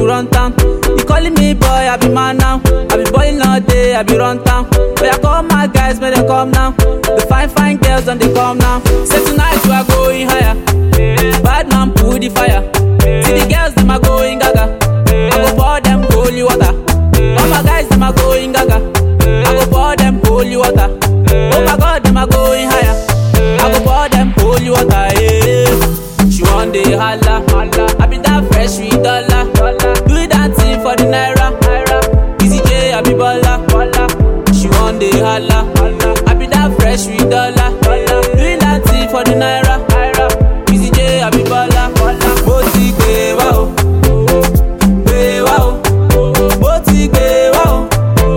run town. You calling me boy, I be man now. I be balling all day, I be run town. But I call my guys, may they come now. The fine, fine girls, and they come now. Say tonight we are going higher. Bad man, pull the fire. See the girls, them are going gaga. I go pour them holy water. All my guys, them are going gaga. I go pour them holy water. Oh my God, them are going higher. I go pour them holy water. Yeah. She want the holla, holla. I be that fresh with dollar. Do that thing for the naira. Easy J, I be baller. She want the holla, holla. I be that fresh with dollar. Do that thing for the naira. Easy J, I be baller. Mo ti gbé wá o, gbé wá o. Mo ti gbé wá o,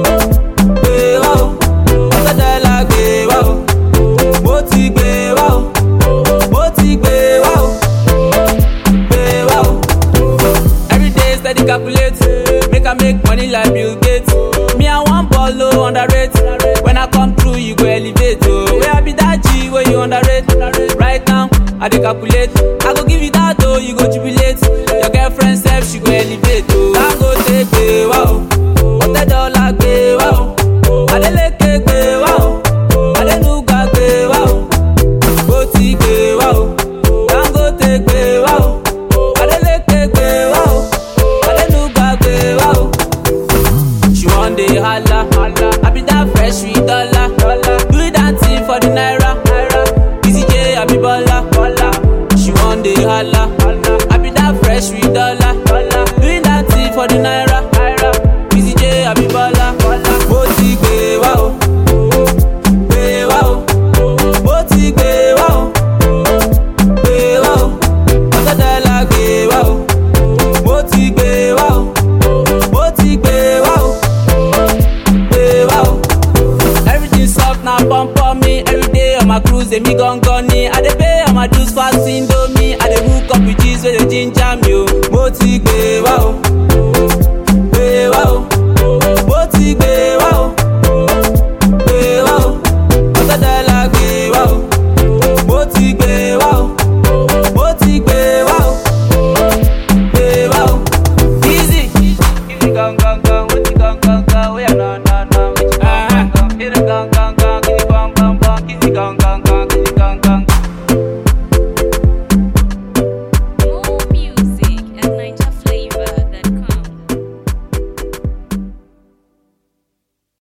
gbé wá o. Ọ̀tẹ̀dẹ̀lá gbé wá o, mo ti gbé wá o, mo ti gbé wá o, gbé wá o. Every day steady calculate, make I make money like Bill Gates. Me I want ball low underrate. When I come through, you go elevate. Oh, where I be that G where you underrate. Right now, I dey calculate. I go give you that though, you go jubilate. Your girlfriend self, she go elevate. Oh, I go take pay wow. Ọ̀tẹ̀ dọ́là gbé wá o. Adeleke gbé wá o. Adenuga gbé wá o. Bó ti gbé wá o. Dangote gbé wá o. Adeleke gbé wá o. Adenuga gbé wá o. She wan dey hala, I be that fresh with dollar. Do that thing for the naira. Easy J, I be baller. She wan dey hala, I be that fresh with dollar. Do that thing for the naira. Easy J, I be baller. Mo ti gbé wá o, gbé wá o. Mo ti gbé wá o, gbé wá o. Ọ̀tẹ̀dẹ̀lá gbé wá o, mo ti gbé wá o, mo ti gbé wá o. Hey, wow. Everything soft now, pump on me. Every day on my cruise, they me gon' gun I dey pay on my dues fast indomie. I dey hook up with G's where they ginger me. Oh. Mo ti gbé